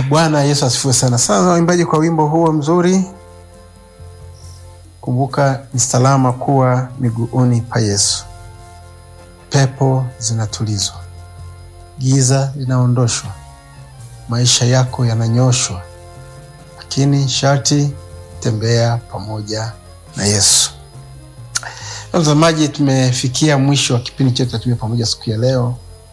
Bwana Yesu asifiwe sana. Sasa waimbaji, kwa wimbo huo mzuri, kumbuka ni salama kuwa miguuni pa Yesu. Pepo zinatulizwa, giza linaondoshwa, maisha yako yananyoshwa, lakini sharti tembea pamoja na Yesu. Mtazamaji, tumefikia mwisho wa kipindi chetu cha Tembea Pamoja siku ya leo,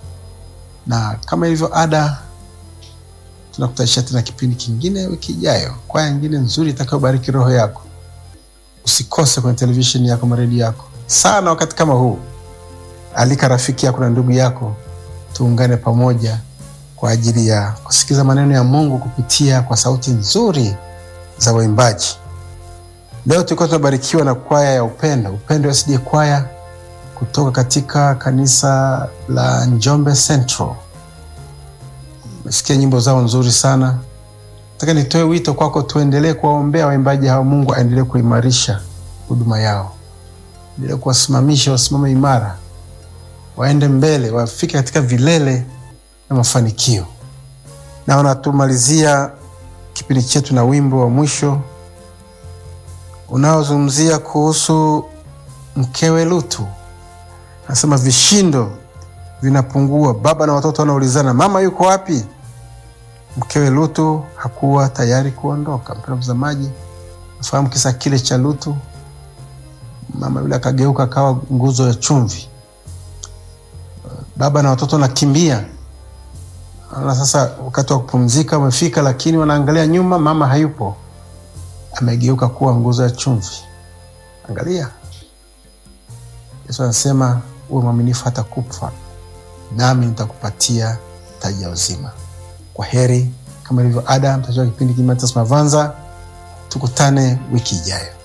na kama ilivyo ada tunakutanisha tena kipindi kingine wiki ijayo, kwaya nyingine nzuri itakayobariki roho yako. Usikose kwenye televisheni yako, maredio yako sana. Wakati kama huu, alika rafiki yako na ndugu yako, tuungane pamoja kwa ajili ya kusikiza maneno ya Mungu kupitia kwa sauti nzuri za waimbaji. Leo tulikuwa tunabarikiwa na kwaya ya Upendo, Upendo SD kwaya kutoka katika kanisa la Njombe Central. Umesikia nyimbo zao nzuri sana. Nataka nitoe wito kwako, tuendelee kuwaombea waimbaji hawa. Mungu aendelee kuimarisha huduma yao, endelee kuwasimamisha, wasimame imara, waende mbele, wafike katika vilele na mafanikio. Na wanatumalizia kipindi chetu na wimbo wa mwisho unaozungumzia kuhusu mkewe Lutu. Anasema vishindo vinapungua, baba na watoto wanaulizana, mama yuko wapi? Mkewe Lutu hakuwa tayari kuondoka. Mpendwa mtazamaji, nafahamu kisa kile cha Lutu. Mama yule akageuka akawa nguzo ya chumvi, baba na watoto wanakimbia. Naona sasa wakati wa kupumzika umefika, lakini wanaangalia nyuma, mama hayupo, amegeuka kuwa nguzo ya chumvi. Angalia, Yesu anasema uwe mwaminifu hata kufa, nami nitakupatia taji ya uzima. Kwa heri, kama ilivyo ada, mtajua kipindi Kimatas Mavanza. Tukutane wiki ijayo.